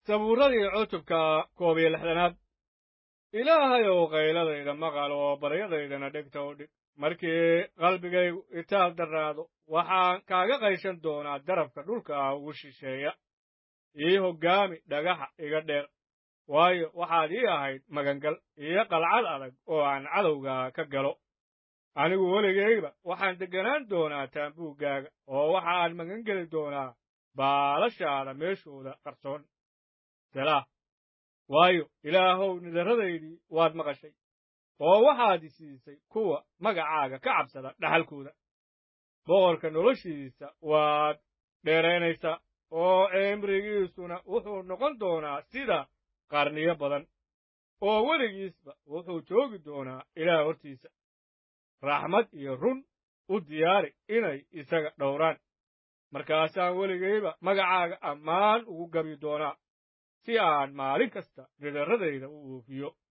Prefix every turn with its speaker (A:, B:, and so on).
A: sabuuradii cutubka koob iyo lixdanaad ilaahayow qayladayda maqal oo baryadaydana dhegta u dhig markii qalbigaygu itaal darraado waxaan kaaga qayshan doonaa darabka dhulka ah ugu shisheeya ii hoggaami dhagaxa iga dheer waayo waxaad ii ahayd magangal iyo qalcad adag oo aan cadowga ka galo anigu weligayba waxaan degganaan doonaa taambuuggaaga oo waxaan magangeli doonaa baalashaada meeshooda qarsoon selaah waayo ilaahow nidarradaydii waad maqashay oo waxaad i siisay kuwa magacaaga ka cabsada dhaxalkooda boqorka noloshiisa waad dheeraynaysaa oo cimrigiisuna wuxuu noqon doonaa sida qarniyo badan oo weligiisba wuxuu joogi doonaa ilaah hortiisa raxmad iyo run u diyaari inay isaga dhowraan markaasaan weligayba magacaaga ammaan ugu gabi doonaa si aan maalin kasta nidarradayda u oofiyo